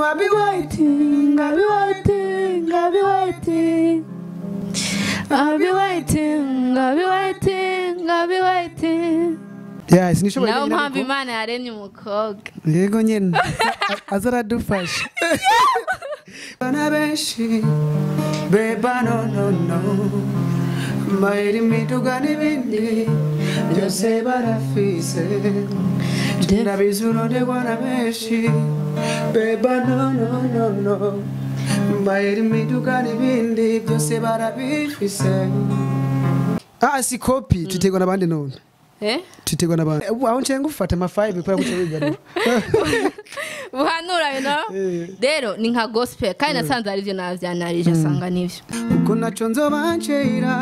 I'll be waiting, I'll be waiting, I'll be waiting. I'll be waiting, I'll be waiting, I'll be waiting. Yeah, sinishoboye nayo nyine mpamvu ariko- imana yaremye umukobwa yego nyine A- aza aradufasha bana benshi beba no no no mayiri imiduga n'ibindi byose barafise ndabizi uronderwa na benshi beba no no no no mayiri imiduga n'ibindi byose barabifise ah si kopi tutegwa n'abandi none eh tutegwa n'abandi Ubu aho ncenga ufata amafayive kubera guca wigarura buhanura you know Eh. rero ni nka gospel kandi nasanze ari byo navyanarije asanga nivyo ubwo naco nzobancira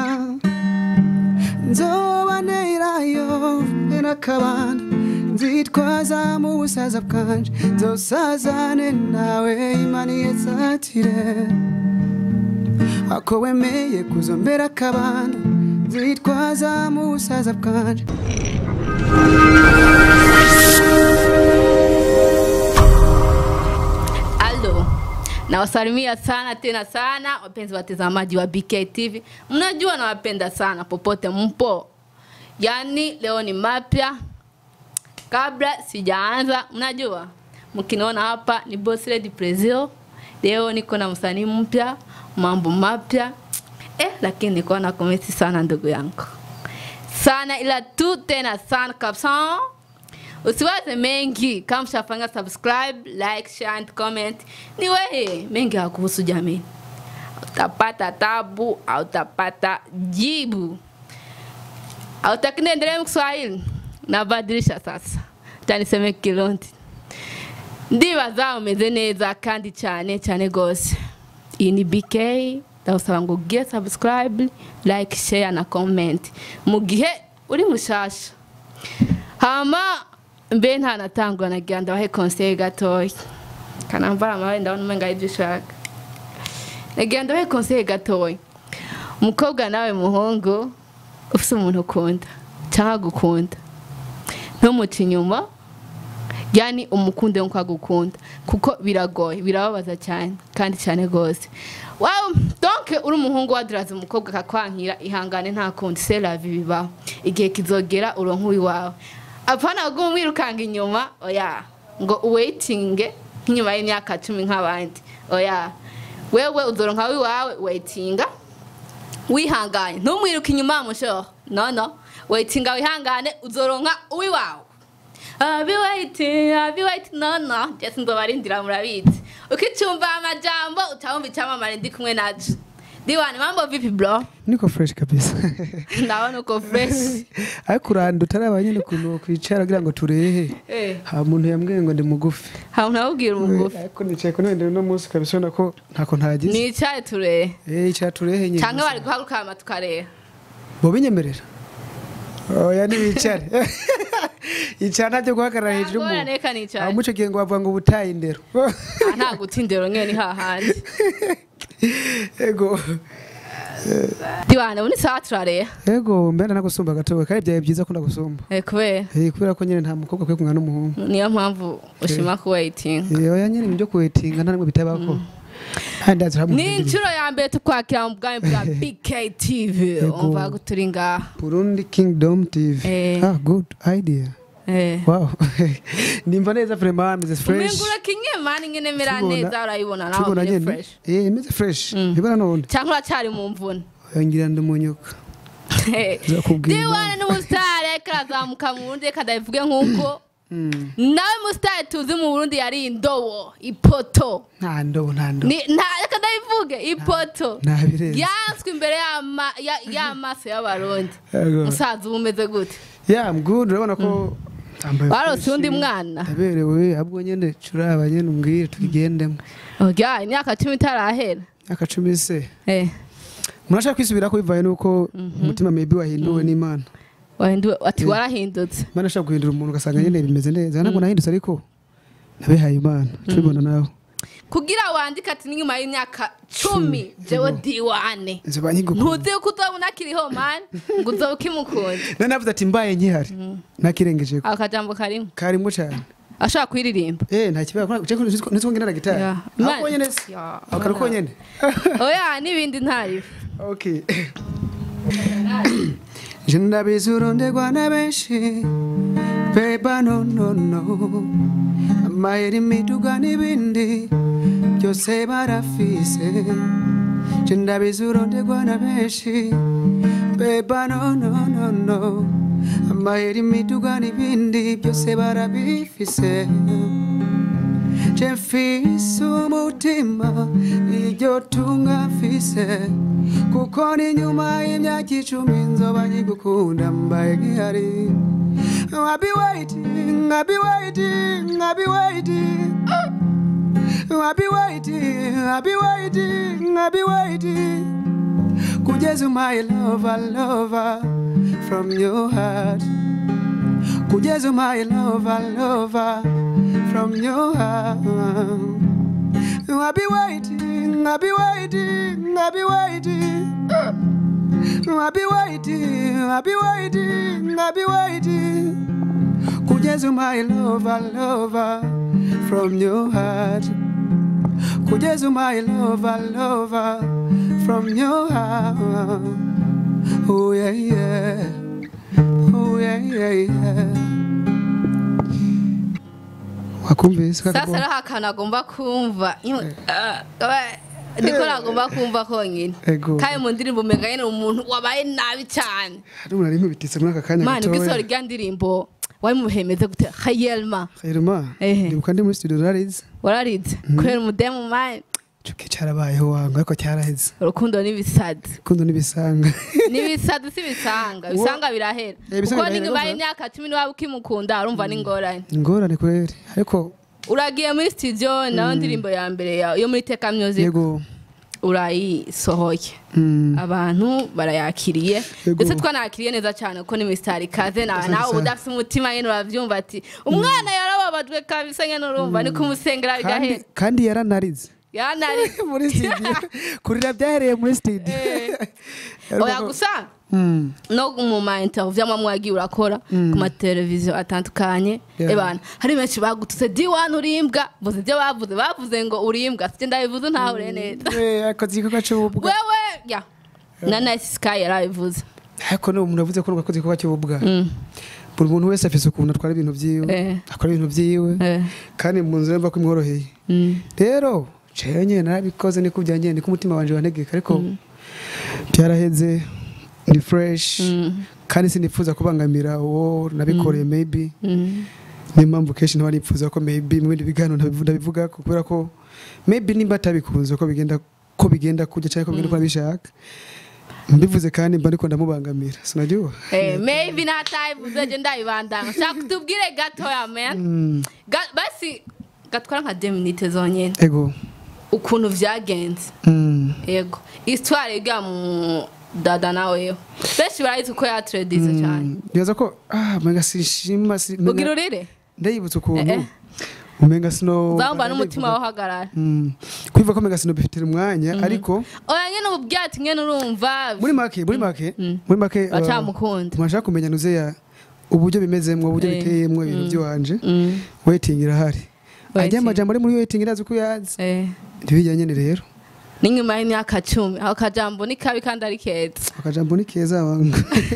nzobanerayo n'akabanda nzitwaza mu busaza bwanje nzosazane nawe imana yetsatire ako wemeye kuzombera akabanda nzitwaza mu busaza bwanje Alo, nawasalimia sana tena sana wapenzi watazamaji wa BK TV. Mnajua nawapenda sana popote mpo, yaani leo ni mapya. Kabla sijaanza, mnajua mkiniona hapa ni Boss Lady Prezio. Leo niko na msanii mpya, mambo mapya eh, lakini niko na komesi sana ndugu yangu sana, ila tu tena sana kabisa. Usiwaze mengi, kama mshafanya subscribe, like, share and comment. Ni wewe mengi ya kuhusu jamii. Utapata tabu, au utapata jibu. Hautaki niendelee mu Kiswahili? Nabadilisha sasa. Taniseme Kirundi. Ndibaza umeze neza kandi cyane cyane gose. Iyi ni BK ndagusaba ngo ugire subscribe, like, share na comment. Mu gihe uri mushasha. hama mbe ntanatangwa nagira ndabahe konseye gatoya kanambara amabaye ndabona umenga ibyo ushaka nagira ndabahe konseye gatoya umukobwa nawe muhungu ufite umuntu ukunda cyangwa gukunda ntumuce inyuma yani umukunde nk'uko agukunda kuko biragoye birababaza cyane kandi cyane rwose wawe donke uri umuhungu waduraza umukobwa akakwankira ihangane nta kundi seravi bibaho igihe kizogera uronka uwiwawe apana gumu mwirukanga inyuma oya ngo uwaitinge nk'inyuma y'imyaka cumi nk'abandi oya wewe uzoronka wiwawe waitinga wihangane ntumwiruke inyuma mushoho no no waitinga wihangane uzoronka uwiwawe I'll be waiting, I'll be waiting. No, no. Just nzobarindira murabizi. Ukicyumva amajambo utawumva icyamamare ndi kumwe naco. Diwani mambo vipi bro? niko fresh kabisa Ndabona uko fresh. ariko uranda utaraba nyine ukuntu kwicara kugira ngo turehe Eh, ha muntu yambwiye ngo ndi mugufi ha unawubwira umugufi. ariko nicaye ku ntebe uno munsi kabisa ubona ko ntako ntagize Nicaye ture. eh icara turehe nyine Canke bari guhaguruka hama tukareba. bo binyemerera oya ntibicare icara ntajya guhagarara hejuru Ngora y'umuntu neka aho nicaye. muco gihe ngo bavuga ngo ubutaye indero Ah, Nta gutindero nyene ni hahandi. ego Diwani ubu ni sawa turareba. ego mbena nagusumba gatoya kandi byaye byiza ko ndagusumba Eh, kubera Eh, kubera ko nyine nta mukobwa akwiye kumwana n'umuhungu niyo mpamvu ushima ku waiting. Eh, oya nyine ibyo kuwetinga nta nimwe bitabako kandi ndazi hamwe Ni inshuro ya mbere tukwakira mu bwami bwa BK TV. Yego. Umva ko turi ngaha. Burundi Kingdom TV Eh. ah good idea Eh. wow nimba neza vraiment ameze fresh umengura kinye mani ngene mera Tubona- neza urayibona naho tubona mire nyene fresh eh imeze fresh ibara none cyangwa uracyari mu mvune ngira ndumunyuka Nzakubwira diwane n'umusitari ariko arazamuka mu burundi reka ndabivuge nk'uko nawe musitari tuzi mu burundi yari indobo ipoto nta ndobo nta ndobo Ni- nta- reka ndabivuge ipoto nta birenze yanswe imbere y'ama- ya- y'amaso y'abarundi Yego. musaza uba umeze gute yeah i'm good urabona ko Tambaye warose fresh. undi mwana ndaberewe ahubwo nyene curaba nyene umbwire tukigendemo oya imyaka cumi itarahera aka cumi se Eh, murashaka kwisubirako bivaye nuko umutima maybe wahinduwe n'imana wahinduwe ati warahindutse imana ashaka guhindura umuntu ugasanga nyene bimeze neza ntabwo nahindutse ariko nabihaye imana tubibona nawe kugira wandike ati n'inyuma y'imyaka cumi jewe diwane nzoba nkigukunda ntuzi yuko uzabona akiriho mani ngo uzoba ukimukunda nari navuze ati mbaye nkihari nakirengeje ako kajambo karimo karimo cyane ashaka kuyiririmba eh nta kibazo cyo nitwo ngena gitari Yeah. ako Imana- nyene se Yeah. akaro ko nyene oya n'ibindi ntariwe okay je ndabizi urondegwa na benshi beba no no no amayeri imiduga n'ibindi byose barafise je ndabizi urondegwa na benshi beba no no no no amayeri imiduga n'ibindi byose barabifise je mfise umutima iryo tunga mfise kuko ni nyuma y'imyaka icumi nzoba nkigukunda mbaye nkihari I'll be waiting, I'll be waiting, I'll be waiting I'll be waiting, I'll be waiting, I'll be waiting Kugeza my lover, lover from your heart Kugeza my lover, lover from your heart I'll be waiting, I'll be waiting, I'll be waiting I'll be waiting, I'll be waiting, I'll be waiting Kugeza my lover, lover from your heart Kugeza my lover, lover from your heart Oh yeah, yeah Oh yeah, yeah, yeah wakumvise sasa rero akantu agomba kumva niko nagomba kumva konyine Ego. kandi mu ndirimbo umenga nyine umuntu wabaye nabi cyane hari umuntu ari nkubititse muri aka kanya mani ubwo gatoya rya ndirimbo wari muhemeze gute hayelma Khairuma Ehe. ndibuka ndi muri studio narize wararinze kubera umudemu mani Cuki cyarabayeho wanga ariko cyaraheze urukundo n'ibisazi kundo nibisanga n'ibisazi si ibisanga ibisanga birahera Eh, ibisanga kuko birahera, niba urumva? imyaka cumi niba ukimukunda urumva n'ingorane ingorane kweri ariko uragiye muri studio nayo ndirimbo ya mbere ya- yo muri teka music yego urayisohoye mm, abantu barayakiriye Yego. ndetse twanakiriye neza cyane kuko ni misitari ikaze nawe Asante nawe sana. udafite umutima nyine urabyumva ati umwana yarababajwe kabisa nyine urumva ni kumusengera kandi bigahera kandi yaranarize yanari muri studio kurira byahereye muri studio Eh. Ariko oya ko- gusa Mm, no mu ma interview amwe mwagiye urakora ku mateleviziyo atandukanye Yeah. ebana hari benshi bagututse diwani urimbwa vuze ibyo bavuze bavuze ngo urimbwa sije ndabivuze ntahure neza eh, akoze igikorwa cy'ububwa wewe ya na nice sky yarabivuze ariko ni umuntu avuze ko akoze igikorwa cy'ububwa Mm. buri muntu wese afise ukuntu atwara ibintu byiwe Eh. akora ibintu byiwe Eh. kandi mu nzira yumva ko imworoheye Mm. rero jewe nyine narabikoze niko byanjye niko umutima wanje wantegeka ariko byaraheze ni fresh Mm. kandi sinifuza kubangamira uwo nabikoreye maybe Mm. niyo mpamvu kenshi ntaba nifuza ko maybe mu bindi biganiro ntabivu- ndabivuga ko kubera ko maybe nimba atabikunze ko bigenda ko bigenda kujya cyangwa ko bigenda uko nabishaka mbivuze kandi mba ndiko ndamubangamira sinajya Eh, maybe natayivuze je ndabibandanga shaka utubwire gatoya man Ga- basi gatwara nka 2 minutes zonyene ego ukuntu vyagenze Mm. yego histoire iga mu dada naweho benshi barayizi ko yatredize cyane nibaza ko ah menga sinshima si- menga- ugira urire ndayibutse Eh, ukuntu eh. umenga sino uzamba n'umutima wahagarara Mm. kwiva ko menga sino bifitira umwanya ariko oya nyene ubu byati nyene urumva muri make muri make muri make uh, bacamukunda mwashaka kumenya nuzeya uburyo bimezemwo uburyo Eh. biteyemwo ibintu by'iwanje Mm. waiting irahari Waiting. ajya amajambo ari muri waiting irazi ko yazi Eh. ntibijyanye ni rero n'inyuma y'imyaka cumi ako kajambo ni kabi kandi ari keza akajambo ni keza wangu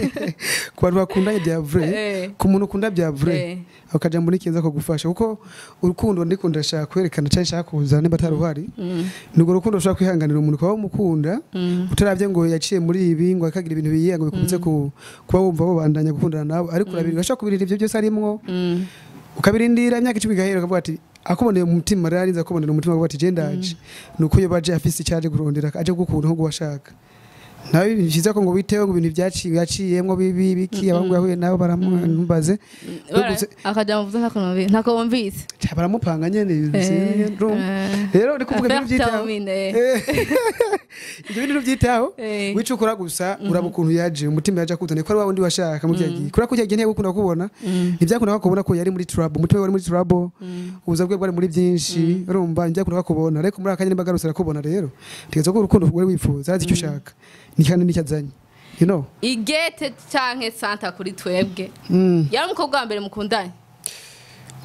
ku bantu bakundanye bya vrai Eh. ku muntu ukunda bya vrai Eh. ako kajambo ni keza ko gufasha kuko urukundo ndiko ndashaka kwerekana cyangwa nshaka kuzana nimba atari uhari Mm. nubwo urukundo ushobora kwihanganira umuntu ukaba umukunda Mm. utaravye ngo yaciye muri ibi ngo akagira ibintu biyiye ngo bikunze ku kuba wumva babandanya gukundana nawe ariko urabiri urashobora kubirira ibyo byose arimwo Mm. ukabirindira imyaka icumi igahera ukavuga ati akuboneye mu mutima rero arinze akubonera umutima avuga ati je ndaje nuko iyo baje afise icyaje kurondera aje gukunda nko guwashaka nawe ni byiza ko ngo witeho ngo ibintu byaciye yaciyemwo bibi biki abahungu yahuye nabo baramubaze Bara- Gusa- akajambo mvuze ntako numvi- ntako wumvise baramupanga nyene ibintu Eh, sinye, urumva? eh. rero ndi kuvuga ibintu byitaho Afertamine, eh. Eh. ibyo bintu byitaho Eh. wicukura gusa uraba ukuntu yaje umutima yaje akuzaniye ko ari wa wundi washaka mu gihe kubera ko igihe ntiyagukunda kubona ntibyakunda kubona ko yari muri trouble umutima we wari muri trouble ubuza bwe bwari muri byinshi urumva ntibyakunda kubona ariko muri akanya nimba agarutse arakubona rero ntegereza ko urukundo wari wifuza azi icyo ushaka ni kandi nicyo azanye you know igete canke santa kuri twebwe Mm. yari umukobwa wa mbere mukundanye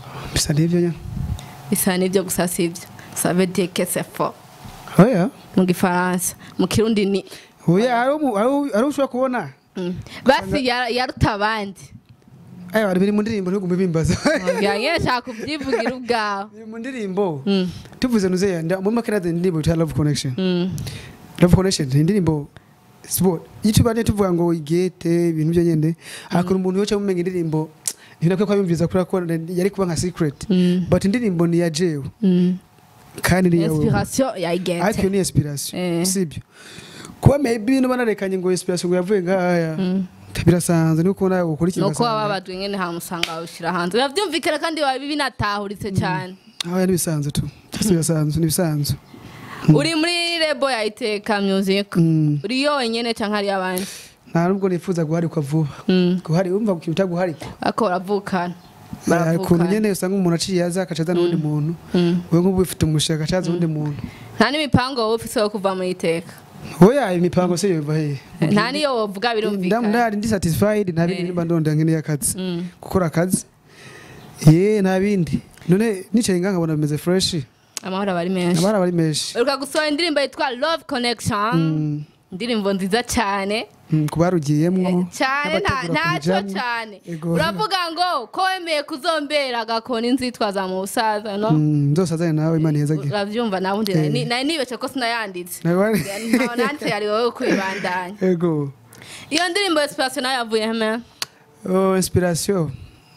bisa n'ibyo nyine bisa n'ibyo gusa si ibyo ça veut dire que c'est faux oya mu gifaransa mu kirundi ni oya hari umu- hari u- hari ushobora kubona Mm. basi ya- yaruta abandi aya bari biri mu ndirimbo ntigume bimbaza yange shaka kubyivugira ubwawe biri mu ndirimbo Mm. tuvuze nuzeya nda muri make nazo indirimbo yitwa love connection Mm. love connection ni indirimbo sport iyo tubanye tuvuga ngo igete ibintu byo nyene hakora umuntu yoca mumenga indirimbo ntibinakwiye ko yumviriza kubera ko yari kuba nka secret Mm. but indirimbo ni ya jewe Mm. kandi ni yawe inspiration ya ariko iyo igete ni inspiration Eh. sibyo kuba maybe nuba narekanye ngo inspiration ngo yavuye ngahaya birasanzwe niko nawe ukora ikintu nuko waba babajwe nyene hamusanga bawushyira hanze biba byumvikana kandi biba binatahuritse cyane aho nibisanzwe tu byose birasanzwe nibisanzwe uri muri rebo ya iteka music Mm. uri yo wenyene canke hari abandi nta nubwo nifuza guharikwa vuba Mm. guhari umva ku kintu utaguharikwa ariko baravukana hari ukuntu baravukana nyene usanga umuntu aciye aza akacaza n'uwundi muntu Mm. wewe nk'ubu ufite umushinga akacaza uwundi muntu nta n'imipango wowe ufise yo kuva muri iteka oya imipango se yova he nta niyo wovuga birumvikana ndari ndi satisfied nta bindi Eh. nimba ndonda nkeneye akazi Mm. gukora akazi ye nta bindi none nicaye ngaha nkabona bimeze fresh amahoro aba ari menshi abari abari menshi uruka gusohora indirimbo yitwa love connection Mm. indirimbo nziza cyane Mm, ku barugiyemwo cyane nta- n'abategura ntacyo kuyijamwo. cyane Ego. uravuga ngo ko wemeye kuzombera agakona inzitwaza mu busaza no Mm, nzose azanye nawe imana ihezagiye urabyumva nawe undi Eh. nari nari nibeshye ko sinayanditse Nawe wari- ntawe nanditse yari wowe kwibandanya ego iyo ndirimbo inspiration nayo yavuye heme Oh, inspiration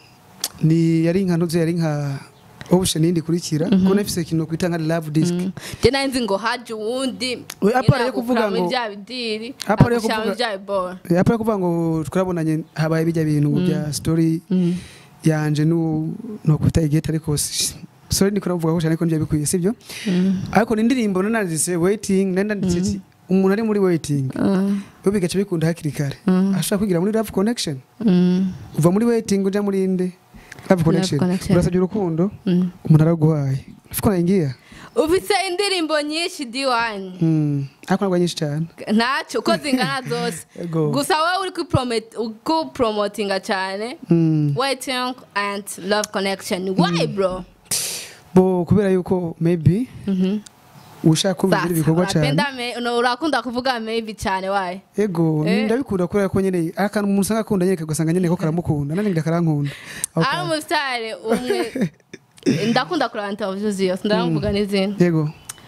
ni yari nka ntuze yari nka option yindi kurikira ko nafise ikintu kwita nka love disc je nari nzi ngo haje uwundi We, apara yo kuvuga ngo- bya bidiri Apara yo agushyira mu kuvuga- bya bibora Eh, apara kuvuga ngo twarabonanye habaye bijya bintu bya story yanje nu no kwita igete ariko si- sorry niko navuga ko cyane ko ngiye bikwiye sibyo ariko ni indirimbo nananditse waiting nanditse ati umuntu ari muri waiting bo bigaca bikunda hakiri kare ashobora kwigira muri love connection uva muri waiting uja muri inde love connection connection. urasabye urukundo umuntu araguhaye ufiko naingia ufise indirimbo nyinshi diwani mm ariko ntabwo nyinshi cyane ntacyo uko zingana zose Ego. gusa wowe uri kupromote- kupromotinga cyane mm waiting and love connection why bro bo kubera yuko maybe ushaka kumva Sasa, ibikorwa cyane unapenda me- una- urakunda kuvuga maybe cyane why ego Eh. ndabikunda kubera ko nyene akantu umuntu usanga akunda nyene kagasanga nyene ko karamukunda nanjye ndakarankunda Ako ari kantu. umusitari umwe ndakunda kureba interview ziyo ndamuvuga n'izindi yego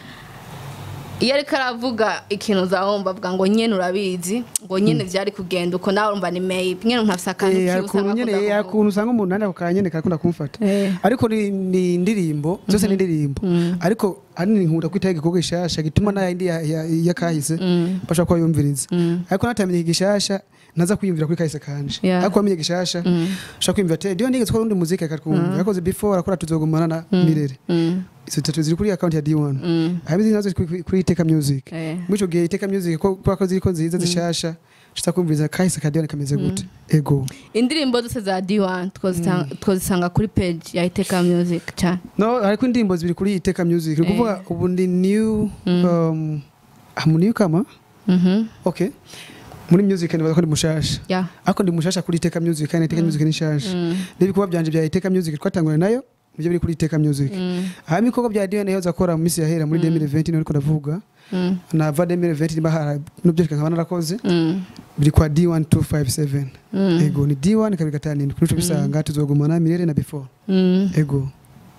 iyo ariko aravuga ikintu uzawumva avuga ngo nyene urabizi ngo nyene vyari kugenda uko nawe urumva ni maybe nyene umuntu afise akantu Eh, kiwe hari ukuntu usanga nyene akunda hari kuvuga. ukuntu usanga umuntu nanjye ako kanya nyene karakunda kumfata Eh. ariko ni ni indirimbo zose ni indirimbo ariko ahanini nkunda kwitaho igikorwa gishasha gituma na yindi ya- ya- yakahise bashobora kuba yumviriza ariko natamenye igishasha naza kwiyumvira kuri kahise kanje Yeah. ariko wamenye gishasha ushobora kwiyumvira ati diyo nigeze gukora undi muziki akakumva yakoze before arakora tuzogumana na mirere Mm, izo tatu ziri kuri account ya D1 mm, hanyuma izindi nazo ziri kuri- kuri Iteka Music eh. muri icyo gihe Iteka Music ko kubera ko ziriko nziza zishasha nshaka kumviriza kahise ka Dion kameze gute ego indirimbo zose za d1 twozitanga- twozisanga kuri page ya iteka music cyane no ariko indirimbo zibiri kuri Iteka Music ni kuvuga ubu ndi new um, ah, mu new kama Mhm, okay muri music nibaza ko ndi mushasha yeah. ariko ndi mushasha kuri Iteka Music kandi Iteka Music ni nshasha Mm, n'ibikorwa byanje bya Iteka Music twatanguranye nayo nibyo biri kuri Iteka Music mm, hanyuma ibikorwa bya Dion yahoze akora mu minsi yahera muri 2020 niho ariko ndavuga mm, nava 2020 niba hari n'ubyo nkaba narakoze mm, biri kwa D1257 mm, ego ni D1 kabiri gatanu kuri cyo bisanga tuzogumana mirere na before mm. ego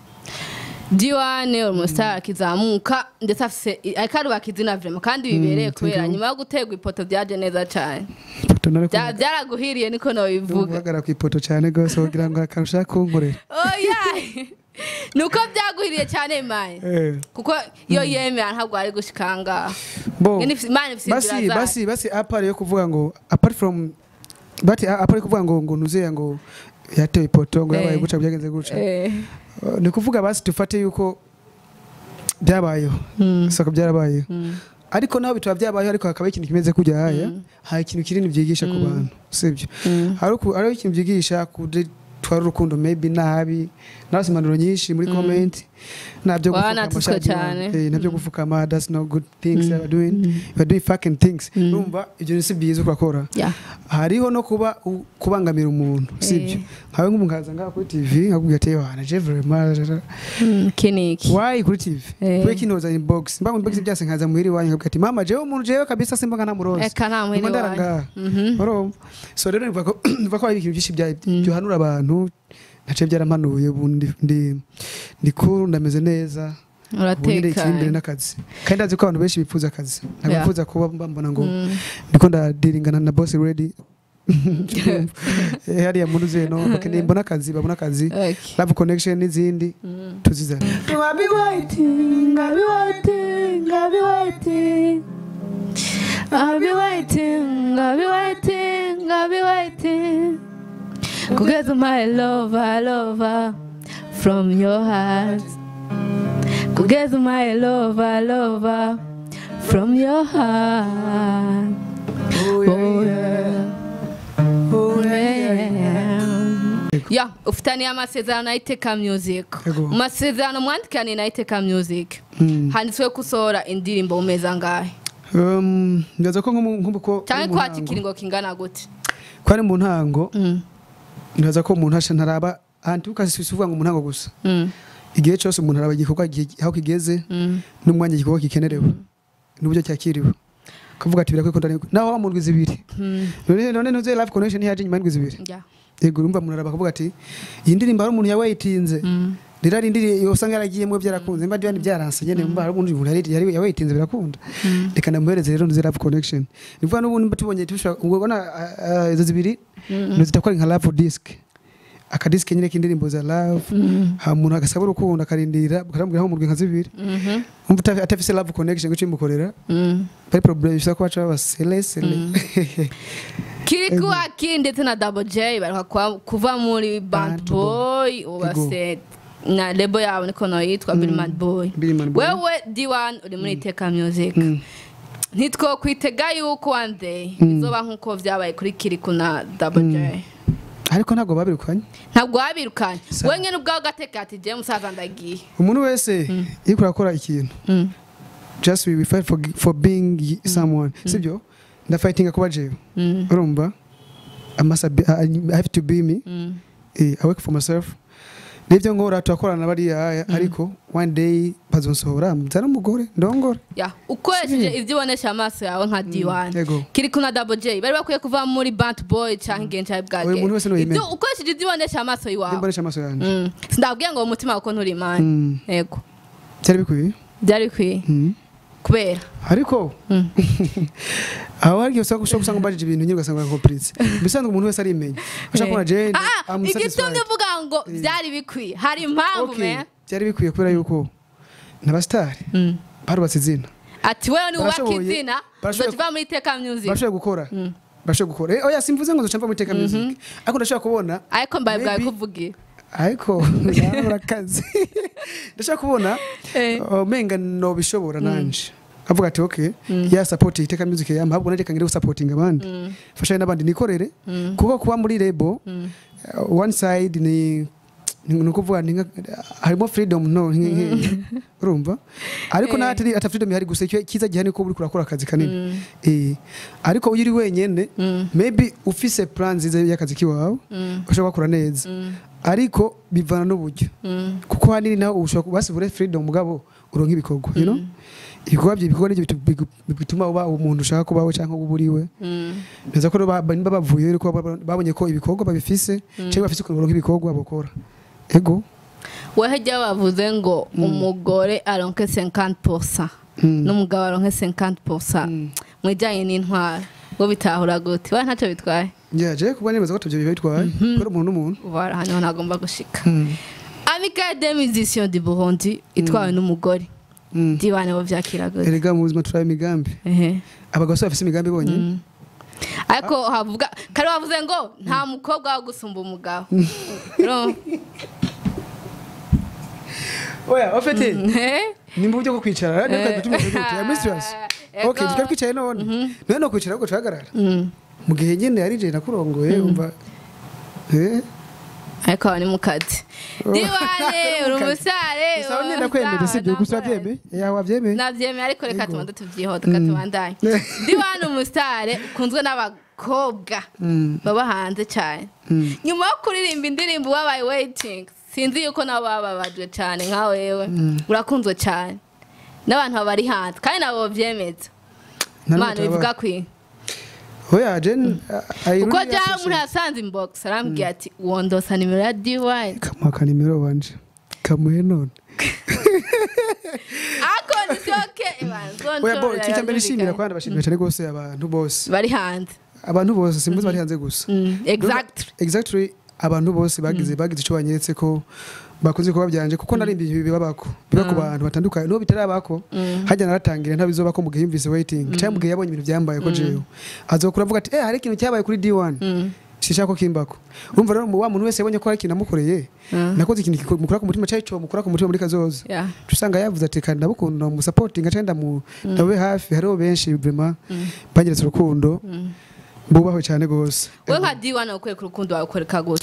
d1 uri umusitari akizamuka ndetse afise ariko arubaka izina vrema kandi bibereye Mm, kubera thank you. nyuma yo guterwa ipoto byaje neza cyane ipoto nari Bya- byaraguhiriye niko nabivuga kuvuga ku ipoto cyane gose kugira ngo akantu ushaka kunkorera oya nuko byaguhiriye cyane maye eh kuko iyo yemera ntabwo ari gushikanga bo imana ifite basi inzira zayo basi basi apart yo kuvuga ngo apart from but apart yo kuvuga ngo ngo nuzeya ngo yatewe ipoto ngo yabaye Eh. guca byagenze guca Eh, Uh, ni kuvuga basi dufate yuko byabayeho soko byarabayeho mm, ariko naho bitaba byabayeho ariko hakaba ikintu kimeze kujya haya hari ikintu kinini byigisha ku bantu sibyo mm, hari uku- hariho ikintu byigisha ku- twari urukundo maybe nabi narose impanuro nyinshi muri comment nabyo Wanatutswe gufukama cyane. eh, nabyo gufukama that's no good things you are doing you are doing fucking things urumva ibyo si byiza urakora Yeah. hariho no kuba u- kubangamira umuntu sibyo nkawe nk'umuntu nkaza ngaha kuri tv nkakubwira ati wana je vraiment Mm, kiniki why kuri tv Eh. kwe kinoza inbox mba inbox byase nkaza muhiri wanyu nkabwira ati mama jewe umuntu jewe kabisa simba nkana muroza eka nta muhini ndara wawe ngaha Mhm. urumva so rero nivuga ko nivuga ko hari ibintu byinshi bya byohanura abantu nace byarampanuye ubu ndi ndi ndi cool ndameze neza ubu nyine ikiri imbere uratekanye n'akazi kandi ndazi ko abantu benshi bifuza akazi ntabwo Yeah. bifuza kuba mbambona ngo Mm. ndiko ndadiringana na boss ready Eh, hariya muri zeno bakeneye mbona akazi babona akazi Okay. love connection n'izindi tuzizana I'll be waiting, I'll be waiting, I'll be waiting. I'll be waiting, I'll be waiting, I'll be waiting. Because my lover, lover, from your heart. Because my lover, lover, from your heart. Oh, Oh, yeah. Oh, yeah. ya ufitaniye amasezerano na iteka music Yego. mu masezerano mwandikaniye na iteka music Mm. handitswe ko usohora indirimbo mu mezi angahe Um, ndaza ko nk'umu- nk'uko cyangwa mu ko ntango- hati ikiringo kingana gute ko ari mu ntango Mm, ndaza ko umuntu asha ntaraba ahantu ukasisi uvuga ngo mu ntango gusa mm, igihe cyose umuntu araba igikorwa igihe- aho kigeze mm. n'umwanya igikorwa gikenerewe n'uburyo cyakiriwe kavuga ati birakwiye ko ndari naho wa mu ndwi zibiri Mm, none none ntuze live connection yaje nyuma y'indwi zibiri yeah. yego urumva umuntu araba akavuga ati iyi ndirimbo hari umuntu yawayitinze Mm, rero ari indirimbo usanga yaragiyemo byarakunze mba byari byaranse nyene mba hari umuntu yari yari yawayitinze birakunda mm, reka ndamuhereze rero ntuze live connection ni vuga n'ubundi mba tubonye tushobora ubona ah, ah, izo zibiri mm, ntuzita nka love disc akadisike nyine k'indirimbo za love mm, ha umuntu agasaba urukundo akarindira bakamubwira nko mu ndwi nka zibiri mhm, umva uta- atafise love connection guca imukorera mm. bari problem bishobora kuba baca baba sele sele kiri kuwa ki ndetse na double j baruka kwa- kuva muri band Bad boy ubase na lebo yabo niko nayo yitwa Billy Mad Boy Billy Mad Boy. wewe D1 uri muri iteka music Mm. ntitwo kwitega yuko one day bizoba nk'uko vyabaye kuri kiriku na double j ariko ntabwo babirukanye ntabwo wabirukanye Sa- we nyine ubwawe ugateka ati je musaza ndagiye umuntu wese iyo urakora ikintu Mm, just we, we fight for, for being y- someone sibyo ndafightinga kuba jewe mm, urumva I must be, I, I have to be me mm. eh, I work for myself nibyo nkora turakorana bariya ariko one day bazonsohora nzana umugore ndongore ya ukoresheje ibyo ubonesha amaso yawe nka D1 yego kiriku na double j bari bakwiye kuva muri band boy cyangwa igenca bwage Oya, umuntu wese niwe ibyo yemera. ukoresheje ibyo ubonesha amaso yawe nimbonesha amaso yanjye Mm. sindabwiye ngo umutima wawe ko nturi imana Mm. yego byari bikwiye byari bikwiye Mm. kubera ariko Mm. aho hari igihe usanga ushobora gusanga umbajije ibintu nyine ugasanga urakomplice bisanzwe umuntu wese arimenya ashaka kubona jane Ah, I'm igitumye satisfied. uvuga ngo byari bikwiye hari impamvu Okay, me byari bikwiye kubera yuko n'abasitari barubatse izina ati wewe ni wubaka Barashoboye- izina barashoboye- uzokiva muri iteka music barashoboye gukora barashoboye gukora Eh, oya simvuze ngo nzoca mva muri teka music ariko ndashaka kubona ariko mbaye bwawe Maybe- kuvugira ariko narabura akazi ndashaka kubona Eh. uh, menga nobishobora nanje avuga ati okay ya support iteka music yampa ahubwo nareka ngire gusapotinga abandi fasha n'abandi nikorere kuko kuba muri lebo uh, one side ni ni ni ukuvuga ni nka- harimo freedom no nk- nk- urumva ariko Eh. natari ata freedom ihari gusa icyo kiza gihani ko uri kurakora akazi kanini eh ariko iyo uri wenyene maybe ufise plan nziza y'akazi kiwawe ushobora gukora neza ariko bivana n'uburyo kuko hanini nawe ushobora basibure freedom mugabo uronka ibikorwa you know ibikorwa bye ibikorwa nibyo bitu- bigu- bituma uba umuntu ushaka kubaho cyangwa uba uriwe neza ko ba- niba bavuye ariko baba- babonye ko ibikorwa babifise cyangwa bafise ukuntu baronka ibikorwa bakora ego wehe jya bavuze ngo umugore aronke 50% n'umugabo aronke 50% mu bijyanye n'intwaro ngo bitahura gute we ntacyo bitwaye yaje kuba nemeza ko tubyo biba bitwaye kubera umuntu n'umuntu ubara hano ntagomba gushika amicale de musiciens du Burundi itwawe n'umugore Mm. dibane bo vyakira gute erega mu buzima turaba imigambi ehe abagabo bafise imigambi bonyine ariko havuga kare wavuze ngo nta mukobwa wo gusumba umugabo Urumva? oya ofete Eh? ni mu buryo bwo kwicara rero Eh. tumeze gute ya mistress Ego. okay tukaba twicaye none none no kwicara ahubwo tuhagarara Mm. mu gihe nyine yari jye nakurongoye umva eh ariko aba ni mu kazi diwane uri umusare gusa nyine ndakwemeje sibyo gusa wabyemeye yawe wabyemeye nabyemeye ariko reka Yego. tubanze tubyihote reka tubandanye diwane umusare ukunzwe n'abakobwa baba hanze cyane nyuma yo kuririmba indirimbo wabaye waiting sinzi yuko nabo bababajwe cyane nka wewe urakunzwe cyane n'abantu bari hanze kandi nabo babyemeza imana bivuga kwi oya jen kuko jyawe umuntu yasanze inbox arambwira ati wondosa nimero ya diwani kamuha akanimero wanje kamuhe none ako nisoke oya bo icyo cyambere nishimira kandi bashimira cyane rwose abantu bose bari hanze abantu bose simbuze bari hanze gusa Mm, exactly exactly abantu bose bagize bagize icyo banyeretse ko bakunze kuba byanje kuko narimba ibintu bibabako biba ku bantu batandukanye n'ubu bitarabako hajya naratangira ntabizobako mu gihe yumvise waiting cyangwa mu gihe yabonye ibintu byambaye ko jewe azokura avuga ati eh hari ikintu cyabaye kuri D1 sishaka ko kimbako urumva rero mu wa muntu wese yabonye ko hari ikintu namukoreye nakoze ikintu kiku- mukura ku mutima cyari cyo mukura ku mutima muri kazoza Yeah. usanga yavuze ati kandi ndabukunda mu supporting cyangwa ndamu ndabe hafi hariho benshi vraiment banyeretse urukundo bubahwe cyane gose we nka diwani ukwereka urukundo wawe ukoreka gute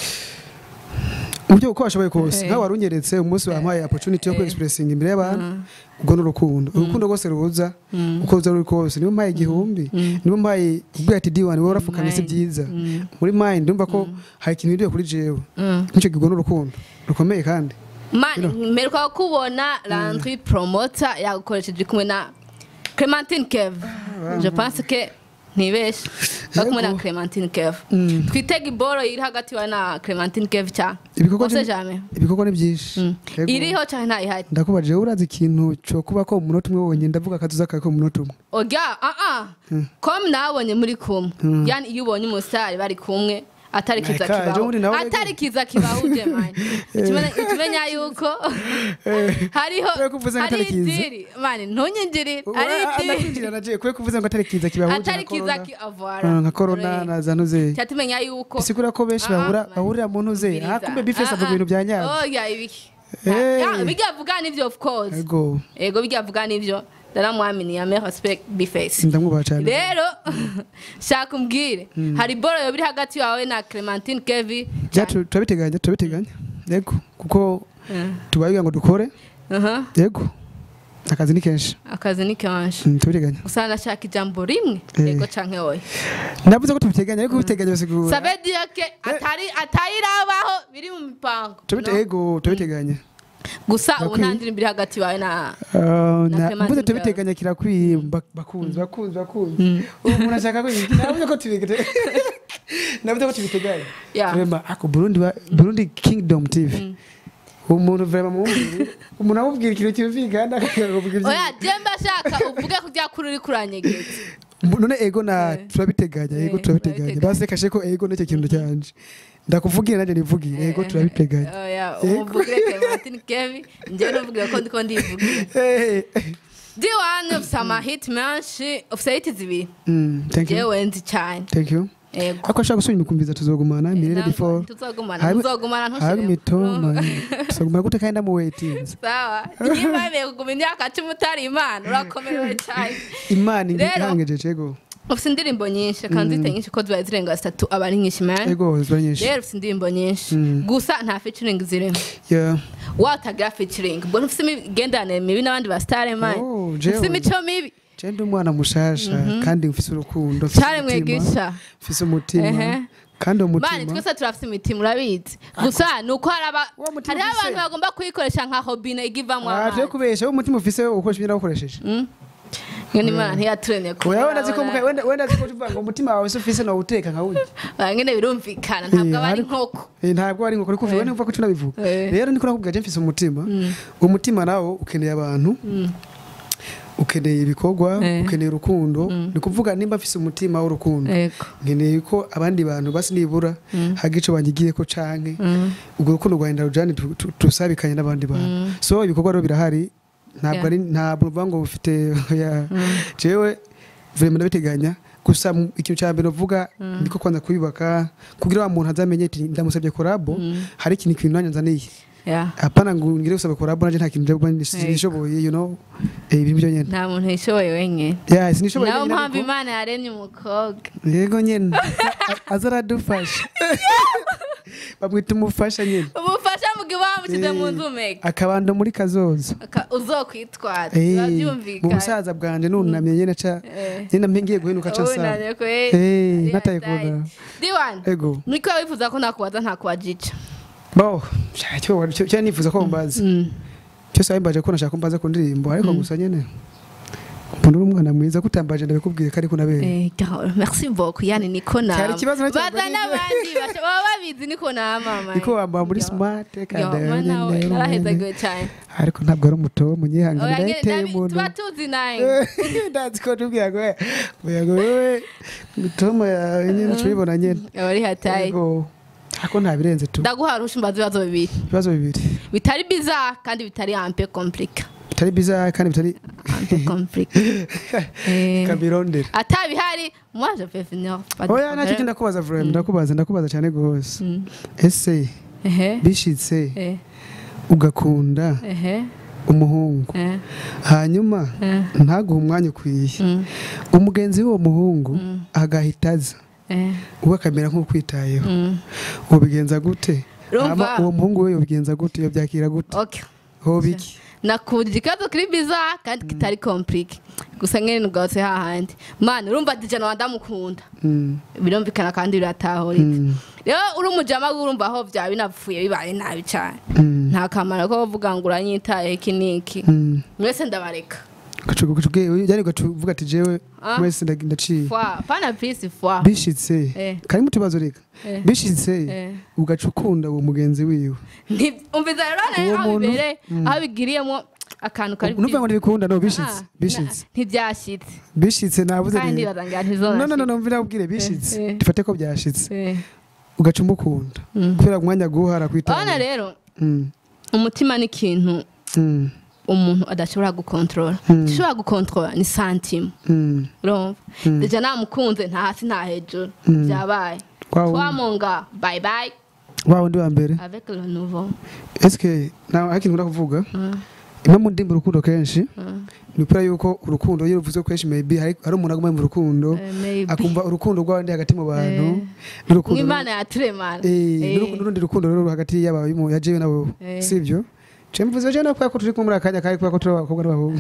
uburyo uko washoboye kose Eh. nkawe wari unyeretse umunsi wampaye opportunity yo kwexpressinga imbere y'abantu ubwo ni urukundo urukundo rwose ruza uko ruza ruri kose niba umpaye igihumbi niba umpaye ubwira ati diwani wowe urafukamye si Mind. byiza muri mind ndumva ko hari ikintu hiriwe kuri jewe nicyo kigo ni urukundo rukomeye kandi mani mperuka kubona landry promoter yagukoresheje uri kumwe na clementine kev je pense que ntibeshe bari kumwe na Yego. clementine kev twitega iboro iri hagati yawe na clementine kev cyane ibikorwa Ose ni- jamais ibikorwa ni byinshi Yego. iriho cyane ntayihari ndakubajije urazi ikintu cyo kuba ko mu munota umwe wonyine ndavuga akazuza kawe ko mu munota umwe oya aa com nabonye muri kumwe yani iyo ubonye umusitari bari kumwe atari kiza Like, ah, kibaho ejo bundi nawe- atari kiza kibahuje mani Ikimenya- ikimenya yuko hariho Kubera ko uvuze ngo hari atari kiza. idiri mani ntunyinjirire hari idiri ndakwinjira nagiye kubera kuvuze ngo atari kiza kibahuje atari nka kiza corona. kiavara Ah, nka corona na za ntuze cyatumenya yuko bisigura ko benshi Ah, bahura man. bahurira mu ntuze Biriza. ah kumbe bifesi Ah, avuga ah. ibintu bya nyabyo oya ibiki Hey. Ya, bijya vuga nivyo of course ego ego bijya vuga nivyo ndaramwamini ya me respect bifesi ndamwubaha cyane rero shaka umbwire hari boro yoba iri hagati yawe na clementine kevi Ja, tu- turabiteganya turabiteganya yego kuko tubaye ngo dukore Aha, yego akazi ni kenshi akazi ni kenshi Mm, turabiteganya gusa ndashaka ijambo rimwe Eh. yego canke oya navuze ko tubiteganya ariko biteganya bisigura sabe dire que atari atayirabaho biri mu mipango Turabite- no? yego turabiteganya gusa ubu Bakwiye. nta ndirimbo iri hagati yawe na Ah, Na na- Clementine mvuze tubiteganya kirakwiye bak- bakunzi bakunzi bakunzi ubu umuntu ashaka ko navuze ko tubiteganya navuze ko tubiteganya Yeah. Vraiment, ako Burundi ba- Burundi Kingdom TV umuntu vraiment mumubwire umuntu amubwira ikintu cyumvikana akakubwira ibyo- oya jemba shaka uvuge kujya kuri uri kuranyegeza none ego na Eh. turabiteganya ego Eh, turabiteganya turabiteganya. basi kashe ko ego nicyo kintu cyanje ndakuvugire nanjye nivugire ego turabiteganya oya Yego. umuvugire clementine kevi njyewe nuvugire ko ndiko ndivugira Eh, eh. d1 ufite amahiti menshi ufite hiti zibiri Mm, thank you njyewe nzi cyane thank you yego ako ashaka gusubira imikumviza tuzogumana mirere before tuzogumana Hari- tuzogumana hari ntushire mitoma tuzogumana gute kandi ndamuwetinze sawa niba wemeye kuguma imyaka cumi utari imana urakomerewe cyane imana Rero- ihangeje ego ufite indirimbo nyinshi kandi zite nyinshi ko zibaye zirenga zitatu aba ari nyinshi man ego ziba nyinshi rero ufite indirimbo nyinshi gusa nta featuring zirimo Yeah. watagira featuring ubwo ntufite imigenderanire mibi n'abandi ba star man Oh, jewe. ufite imico mibi Je ndi umwana mushasha kandi mfise urukundo mfise cyane umutima, mwigisha mfise umutima Ehe. kandi uwo mani mutima twese turafite imitima urabizi gusa ni uko hari aba- Wa mutima hariho ufise? abantu bagomba kuyikoresha nka hobine igivamo Ah, twe amazi kubesha umutima ufise ukoresha ibyo nawukoresheje iyo ni imana ntiyaturemye oya wenda ziko muka wenda wenda ziko tuvuga ngo umutima wawe se ufise no uteka nka wundi nyine birumvikana ntabwo Eh, aba ari ariko- nkoko Eh, ntabwo ari nkoko kuvuga wenda uvuga ko tunabivuga Eh. rero niko nakubwira je mfise umutima uwo mutima nawo ukeneye abantu ukeneye ibikorwa Eh. ukeneye urukundo ni kuvuga nimba mfise umutima w'urukundo yego nkeneye ko abandi bantu basi nibura haga ico banyigiye ko canke ubwo rukundo rwa Ndarujani tu- tu- tusabikanye n'abandi bantu so ibikorwa rero birahari ntabwo Yeah. ari ntabwo uvuga ngo ufite ya jewe vraiment ndabiteganya gusa mu- ikintu cya mbere uvuga niko kwanza kubibaka kugira wa muntu azamenye ati ndamusabye korabo hari ikintu kintu nanjye nzaniye Yeah. apana ngo ngire gusaba korabo nanjye nta kintu njya kuba nishoboye you know eh ibintu byo nyene nta muntu yishoboye wenyine yeah sinishoboye nawe nyene mpamvu ariko- imana yaremye umukobwa yego nyene A- aza aradufasha bamwita umufasha nyine umufasha mu gihe bamushyize mu nzu mega akabando muri kazoza Aka- uzokwitwaza Eh, biba mu byumvikana busaza bwanje nunamye nyine ca Eh. nyine ngiye guhenuka ca saa Wunamye ko, Eh, eh, nataye ari hatari. kubona. Diwan, ego niko wifuza ko nakubaza ntakubajica bo sha, cyo cyo- cyo nifuza ko mbaza cyose wabimbaje ko nashaka ko mbaza ku ndirimbo ariko gusa nyine umuntu uri umwana mwiza kutambaje ndabikubwiye ko ariko nabere Eh, Carol, merci beaucoup yani niko nama Cyari ikibazo nacyo baza mbajije. n'abandi basha- baba babizi niko nama mama niko wambara muri Yo. smart Yo, kandi mana we, narahezagiwe cyane ariko ntabwo ari umuto munyihangane Oya, nge- ndayiteye ndabi- umuntu tuba tuzi naye ndazi ko tubwira ngo ngo wewe mitomo yawe nyine tubibona nyine aba ari hatayi Ego. ariko nta birenze tu ndaguha rusha mbaza ibibazo bibiri ibibazo bibiri bitari biza kandi bitari ampe komplika bitari biza kandi bitari ampe komplika Eh. kabirondera atabihari moi je peux venir pas de oya ntacyo problème. ndakubaza vrema ndakubaza ndakubaza cyane rwose Mm. ese ehe bishitse eh, ugakunda ehe umuhungu eh, hanyuma eh, ntaguhe umwanya ukwiye mm, umugenzi w'uwo muhungu Mm. agahita aza eh, uwo akamera nk'ukwitayeho mm. ubigenza gute Urumva? Hama uwo muhungu we yobigenza gute yobyakira gute okay hoba iki nakubwira ikibazo kiri biza kandi kitari komplike gusa nyine rwose hahandi mani urumva dijana wandamukunda Mm, birumvikana kandi biratahuritse mm, rero uri umujama urumva aho byaba binapfuye bibaye nabi cyane mm, nta kamaro ko kuvuga ngo uranyitaye iki n'iki mm. mwese ndabareka Ugacu- ugacu- ubwe- yani ugacuvuga ati jewe Ah. mwese ndag- ndaciye fwa pana pisi fwa bishitse Eh. karimo utubazo reka Eh. bishitse Eh. ugaca ukunda uwo mugenzi wiwe Nti- umviza rero Uwo aho muntu- bibereye aho bigiriyemo akantu kari nuvuga ngo ntibikunda no Ah, bishitse bishitse na- ntibyashyitse bishitse nabuze kandi rero bazangira no no no ntizonashitse no mvira ubwire bishitse Eh, eh. dufate ko byashitse Eh. ugaca umukunda Mm. kubera umwanya guhara urabona kwitanga rero Mm, umutima ni ikintu mm, umuntu adashobora gukontorora Mm. icyo gukontorora ni santima mm, urumva Mm. deja namukunze nta hasi nta hejuru Mm. byabaye wa wundi- twamunga bye bye wa wundi wa mbere avec le nouveau eske nawe hari ikintu nkunda kuvuga Mm, imwe mu ndimi urukundo kenshi mm. ni ukubera yuko urukundo iyo ruvuze kenshi maybe hari hari umuntu aguma mu rukundo Eh, maybe. akumva urukundo rw'abandi hagati mu bantu Eh. n'urukundo nk'imana yaturemana Eh, Eh. n'urukundo- n'urundi rukundo rero hagati y'aba ya jewe nabo Eh. sibyo je mvuze je nakubera ko turi kumwe muri akanya kari kubera ko turi abakobwa n'abahungu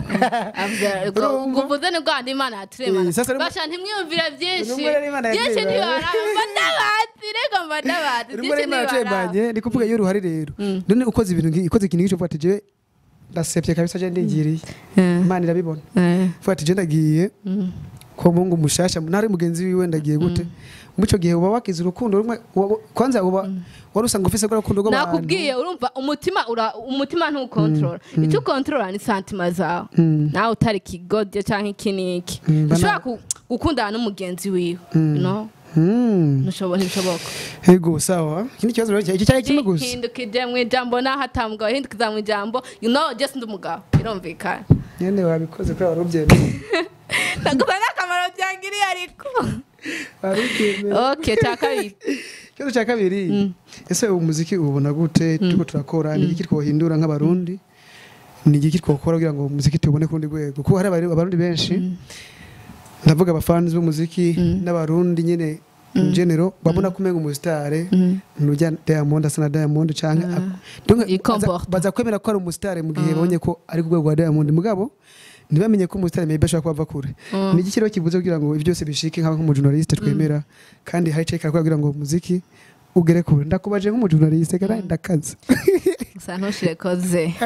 Urumva? uvuze ni bwandi imana yaturemana Eh, sasa rero- basha ntimwiyumvire byinshi Urumva rero Imana byinshi yaturemanye. ntibara mba ndabazi reka mba ndabazi rimwe byinshi rimwe ntibara aracembanye ni kuvuga iyo uruhari rero Mm. none ukoze ibintu ngi- ikoze ikintu nk'icyo uvuga ati jewe ndasebye kabisa je ndingiriye imana irabibona uvuga ati je ndagiye ko mungu mushasha nari mugenzi wiwe ndagiye gute muri icyo gihe uba wakize urukundo rumwe uba- kwanza uba wari usanga ufise rwa rukundo rw'abantu nakubwiye urumva umutima ura umutima ntukontorora icyo ukontorora ni santima zawe Mm. nawe utari ikigodyo cyangwa iki n'iki Mm, bana- ushobora ku- gukundana n'umugenzi wiwe you know? Mm. Ntushobo- ntibishoboka Ego sawa ikindi kibazo rero iki cyari kimwe gusa hindukije mu ijambo naho atamugabo hindukiza mu ijambo you know just ndi umugabo birumvikana nyene wabikoze kubera wari ubyemeye nagusa n'akamaro byangiriye ariko wari ubyemeye okay cya kabiri ikibazo cya kabiri ese ubu muziki ubona gute turiko turakora ni iki twohindura nk'abarundi ni iki twokora kugira ngo umuziki tubone ku rundi rwego kuko hari abari- abarundi benshi ndavuga abafans b'umuziki n'abarundi nyine in general babona ko umenga umusitare nujya Diamond asa na Diamond canke ak- donc baza- Yicomporta. baza kwemera ko ari umusitare mu gihe babonye ko ari ku rwego rwa Diamond mugabo ntibamenye ko umusitare maybe ashobora kuba ava kure ni iki rero kivuze kugira ngo ibyo byose bishike nk'aho nk'umujournaliste twemera kandi hari icyo ikora kugira ngo umuziki ugere kure ndakubaje nk'umujournaliste kandi ndakaze gusa ntushire koze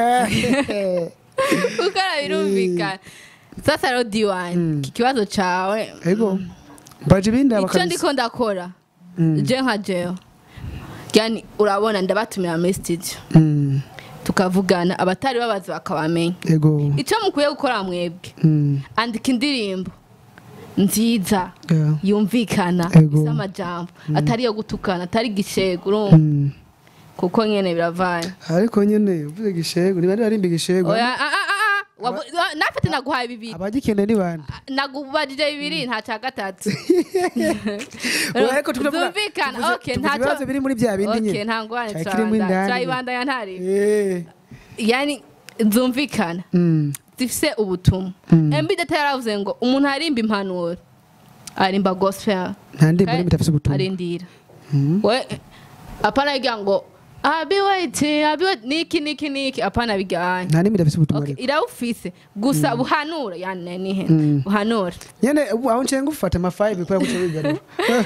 kuko birumvikana sasa rero diwani iki kibazo cyawe ego mbaje ibindi icyo abakazi ndiko ndakora Mm. je nka jewe yani urabona ndabatumira muri studio Mm, tukavugana abatari babazi bakabamenya ego icyo mukwiye gukora mwebwe Mm, andika indirimbo nziza yeah. yumvikana Ego. isa amajambo atari iyo gutukana atari gishego urumva Mm. kuko nyene biravanye ariko nyene uvuze gishego ni bande barimba igishego oya ah, ah, ah, ah. Wavu- wa- nafite naguhaye bibiri abagikeneye ni bande nagubajije bibiri nta cya gatatu Oya, ariko tuvuga- zumvikana tuvuze- okay tuvuze ntacyo ibibazo biri muri bya bindi okay nyine nta ngwane Cyari kirimo indani. turayibandanya ntari Eh, yani zumvikana mm, zifise ubutumwa Mm. mb data yaravuze ngo umuntu arimba impanuro arimba gospel nta ndirimbo Kare- n'imwe itafise ubutumwa arindira Mm. we apana bigira ngo abiwait abiwait niki niki niki apana bijyanye nta n'imwe idafise ubutumwa Okay, ariko irawufise gusa buhanura yani nihe buhanura nyene ubu aho nshenga ufata ama 5 kubera guca wigarura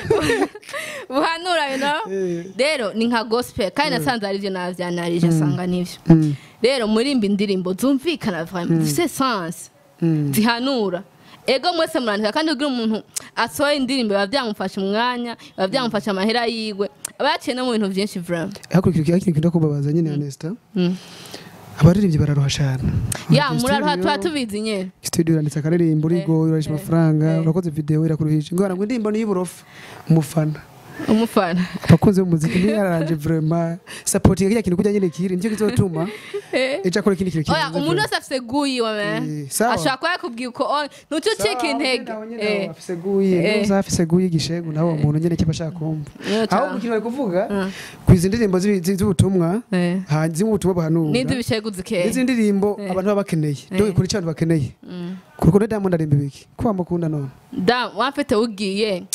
buhanura you know Eh. rero ni nka gospel kandi nasanze ari byo navyanarije asanga nivyo Mm. rero murimba indirimbo zumvikana vraiment zifise sens Mm. zihanura ego mwese murandika kandi kugira umuntu asohoye indirimbo biba byamufasha umwanya biba byamufasha amahera yiwe aba yaciye no mu bintu byinshi vraiment hakurikira ikintu kintu kubabaza nyene Anesta Mm. abaririmbyi bararuha cyane ya Studio- muraruha tuba tubizi nyene studio uranditse akaririmbo urigo urarisha amafaranga urakoze video irakuruhisha ngo ngo indirimbo ni y'uburofa umufana umufana abakunzi b'umuziki niyo yararanje vraiment supporting kiriya kintu kujya nyine kiri nicyo kizotuma ejo akora ikindi kintu oya kirenze umuntu vraiment. wese afise guyiwe me Eh, sawa. ashobora kuba yakubwiye uko oh, ntuce ucika Sawa, intege nawe nyine Eh, nawe afise guye Eh. n'uza afise guye igishegu nawe uwo muntu nyine kiba ashaka kumva niyo aho cyane. umukino bari kuvuga Mm. ku izi ndirimbo z'ibi- zi- z'ubutumwa Eh. hanze z'ubutumwa buhanura n'indi bishegu zikeya izi ndirimbo Eh. abantu baba bakeneye dore kuri icyo abantu bakeneye Mm. ku rukundo Diamond arimba ibiki ko bamukunda none da wamfite ugiye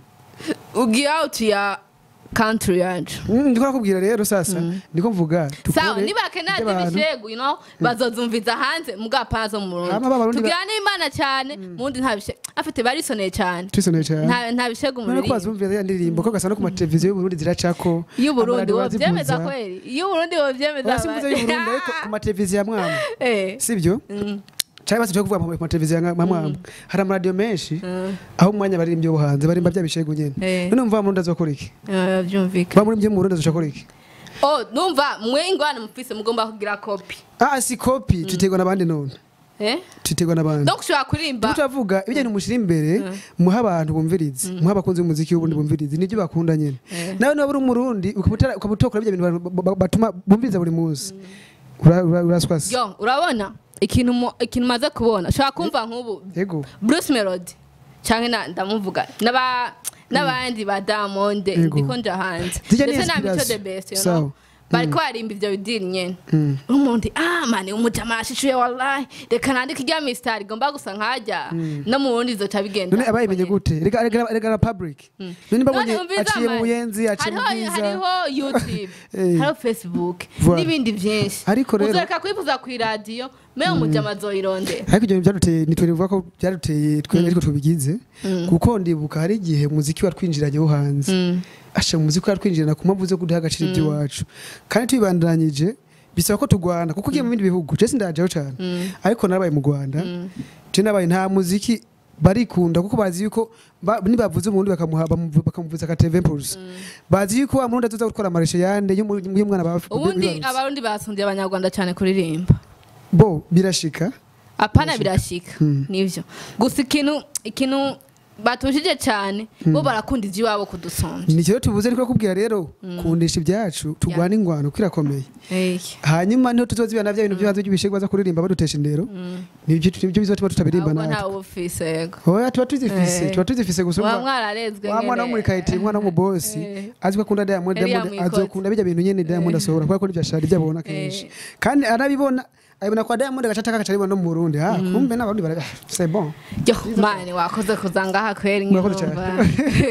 ugiye out ya country yacu Mm, ndiko nakubwira rero sasa ndiko mvuga sawa dukore niba bakenera iby'abantu. ibishegu you know bazozumviza hanze muga pana zo mu Burundi Hama ba Barundi ba- tugira n'imana cyane mundi nta bishegu afite barisoneye cyane twisoneye cyane nta nta bishegu none ko muri bazumvira ya ndirimbo ko gasana ku mateleviziyo y'uburundi ziracako iyo Burundi amaradiyo wovyemeza barazivuza. kweli iyo Burundi wovyemeza barasimbuza y'uburundi ariko ku mateleviziyo ya mwama eh sibyo mm, cyangwa se tujya kuvuga mu mateleviziyo ya mwama hari amaradiyo menshi mm, aho umwanya baririmbyi bo hanze barimba bya bishego nyene eh none umva mu Burundi azokora iki eh, byumvikana ba muri byo mu Burundi azokora iki oh numva mwe ingwana mufise mugomba kugira copy ah si copy tutegwa n'abandi none eh tutegwa n'abandi donc ushobora kurimba tutavuga ibijyanye mushyira imbere muha abantu bumvirize muha abakunzi b'umuziki w'ubundi bumvirize nibyo bakunda nyine nawe niba uri umurundi ukaba utara- ukaba utokora ibyo bintu ba- ba- ba- batuma bumviriza buri munsi Ura- ura- uraswasi yo urabona ikintu mu- ikintu maze kubona ushobora kumva nk'ubu yego Bruce Melody cyangwa na ndamuvuga n'aba n'abandi ba Diamond Yego. ndiko nja hanze Zijya ni ndetse na Mico inspiration. the best you Sawa. know bariko barimba ivyo bidiri nyene Mm. umuntu ah mani umujama ashishuye wallahi reka nandike irya mistari igomba gusa nkajya no mu bundi zoca bigenda none abayimenye gute reka reka reka na public none babonye None umviza aciye mu mani. buyenzi aciye mu hariho bwiza hariho youtube Eh. hariho facebook Voilà. n'ibindi byinshi Ariko rero- uzoreka kwivuza ku iradiyo mewe umujama azoyirondera ariko ibyo bintu byaduteye nitwe nivuga ko byaduteye twe ariko tubigize kuko ndibuka hari igihe umuziki watwinjiranye wo hanze asha umuziki watwinjirana ku mpamvu zo kudaha agaciro iby'iwacu kandi tubibandanyije bisaba ko tugwana kuko ugiye mu bindi bihugu jesi ndajeho cyane ariko narabaye mu rwanda je nabaye nta muziki barikunda kuko bazi yuko ba- nibavuze umurundi bakamuha bamuvu- bakamuvuza ka TV Impulse bazi yuko wa murundi azoza gukora amareshe yande y'umu- y'umwana baba ubundi abarundi basundiye abanyarwanda cyane kuririmba bo birashika apana birashika nivyo gusa ikintu ikintu batushije cyane bo barakunda ivy'iwabo kudusonja ni cyo tuvuze niko kubwira rero kundisha ibyacu tugwana ingwano kwirakomeye Eh, hanyuma niho tuzozibana bya bintu byo hanze by'ibishego baza kuririmba badutesha indero nibyo nibyo bizatuma tutaririmba ahubwo natwe ntawe ubufise yego oya tuba tuzifise Eh. tuba tuzifise gusa muba urumva mwararezwe wa mwana wo muri kayiti umwana w'umubosi Eh. azi ko akunda Diamond Eliya Diamond Mwikozi. azokunda bijya bintu nyene Diamond asohora kubera ko nibyo ashaka ibyo abona kenshi kandi arabibona abibona kwa Diamond agaca ataka agaca abibona no mu Burundi ha kumbe n'abarundi bara c'est bon yo mani wakoze kuza ngaha kweri Murakoze nk'intumva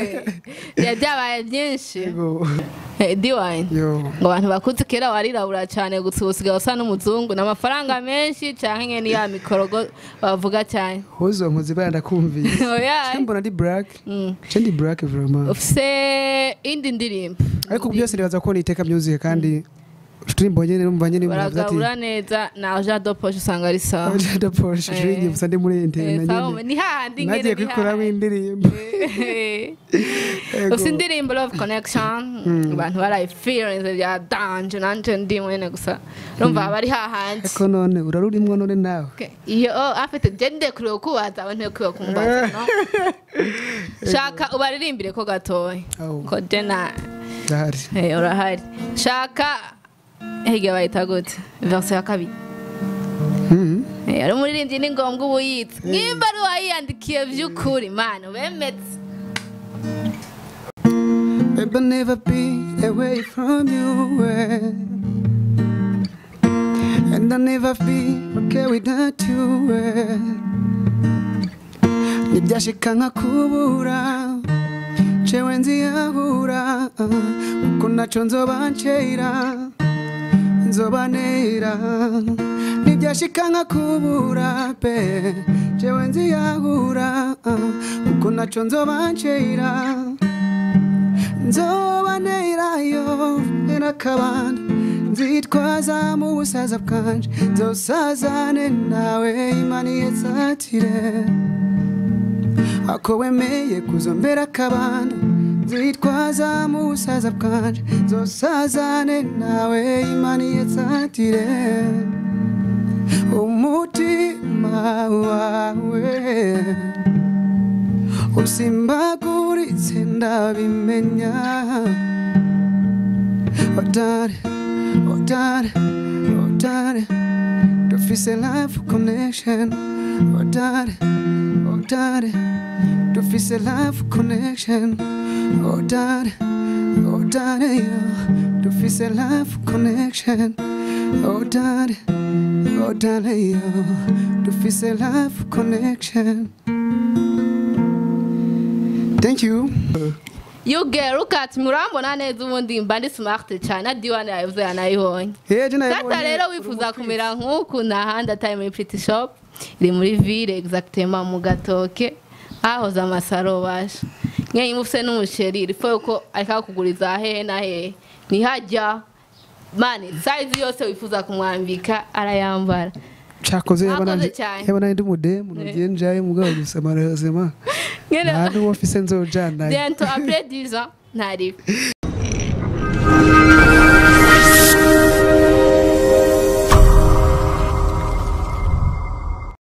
ya byabaye byinshi yego Eh, diwani yo ngo abantu bakuze kera warirabura cyane gusa ubu usigaye usa n'umuzungu ni amafaranga menshi cyangwa nyine ya mikorogo bavuga cyane hozo nkuzi bara ndakumvise Oya. Je mbona ndi black Mm. je ndi black vraiment ufise indi ndirimbo ariko byose nibaza ko niteka music kandi turimbo nyene numva nyene bivuga ati baragabura neza na jean de poche usanga ari sawa Agenda Porsche Eh. shringi gusa ndi muri interne Eh, na sawa, nyene ni hahandi nyene nagiye ni kwikuramo hahandi. indirimbo Eh. Ego. ufise indirimbo love connection abantu barayifeelinze bya danje nanje ndi mwene gusa urumva bari hahandi ariko none urarurimwo none nawe Okay. iyo oh, afite je ndekuriwe kubaza abantu ndekuriwe kumbaza no shaka ubaririmbire ko gatoya Aho. ko dena ndahari hey, urahari shaka hirya bayita gute verse ya kabiri Mhm. Eh, ari umuririmbyi ni ngombwa uba uyitse nimba ari wayiyandikiye by'ukuri mana ubemetse Babe, I'll never be away from you. eh. And I'll never be okay without you. eh. Nibyashika nkakubura jewe nziyahura kuko naco nzoba ncera nzobanera nibyashika nkakubura pe jewe nziyahura kuko naco nzoba ncera nzobanerayo n'akabanda nzitwaza mu busaza bwanje nzosazane nawe imana yetsatire ako wemeye kuzombera akabanda nzitwaza mu busaza bwanje nzosazane nawe imana yetsatire umutima wawe usimbaguritse ndabimenya odare odare odare dufise life connection odare odare dufise life connection odare odare yo dufise life connection odare odare yo dufise life connection thank you You girl, look at me. Urambona neza ubundi mba ndi smart cyane. Na Diwane yavuze yanayibonye. Heje nayo Sasa rero wifuza kumera nk'uku n'ahandi atari muri Pretty Shop. Iri muri ville exactement mu gatoke. Ahoze amasaro basha. Nkenye mufise n'umusheri. Rifo yuko ariko kuguriza hehe na hehe. Nihajya. Mani, size yose wifuza kumwambika arayambara. cakoze Mwakoze yabona cyane. yabona ndi mudemu Eh. nugiye njaye mugabo gusa malheureusement Ngene nta n'uwo mfise nzojana bientôt après 10 ans ntari